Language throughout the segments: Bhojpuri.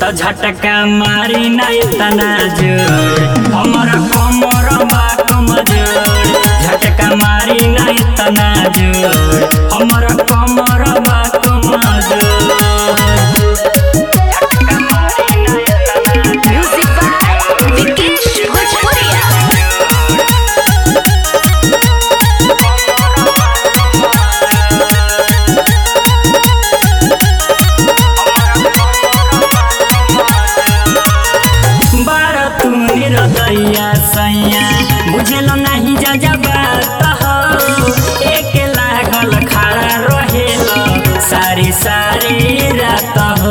त झटका मारी ना इतना जोर हमर कमर बा कमजोर झटका मारी ना इतना जोर हमर कमर बा कमजोर झटका मारी ना इतना Music by Vikesh Bhojpuria. बारा तू निरदैया सैया बुझल नहीं जा जा बात हो एक लागल खड़ा रहेल सारी सारी रात हो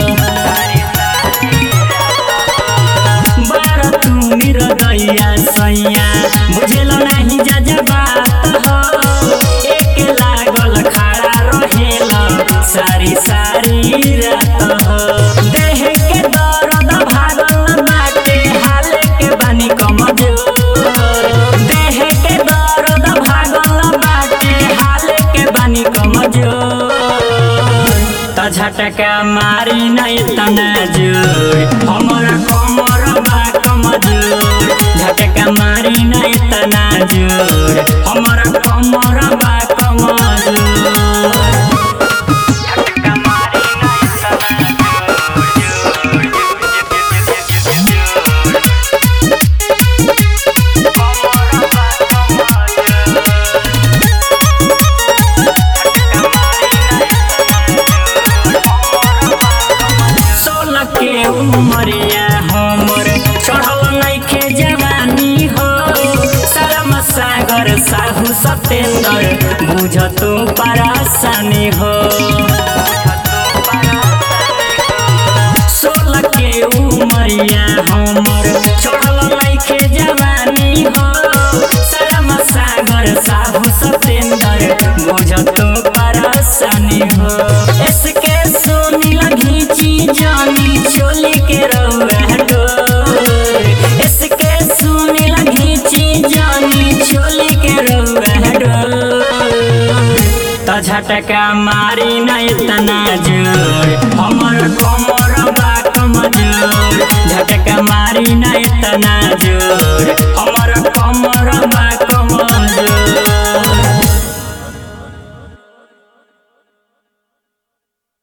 बारा तू निरदैया सैया बुझल नहीं जा जा बात हो एक लागल खड़ा रहेल सारी सारी रात हो देह के दर्द भागल बाटे हाल के बानी कमजोर देह के दर्द भागल बाटे हाल के बानी कमजोर त झटका मारी नहीं तना जोर हमर कमर बा कमजोर झटका मारी नहीं तना जोर हमर कमर बा कमजोर झटका मारी नहीं तना सोलह के उमरिया हमर चढ़ल नइखे जवानी हो शरम सागर साहू सतेंद्र बुझ तू परासानी हो सोलह के उमरिया हमर चढ़ल नइखे जवानी हो शरम सागर साहू सतेंद्र बुझ तू परासानी हो इसके सोनी घींची जानी चोली के रउआ डोर इसके सोनी घींची जानी चोली के रउआ डोर त झटका मारी ना इतना जोर हमर कमर बा कमजोर झटका मारी ना इतना जोर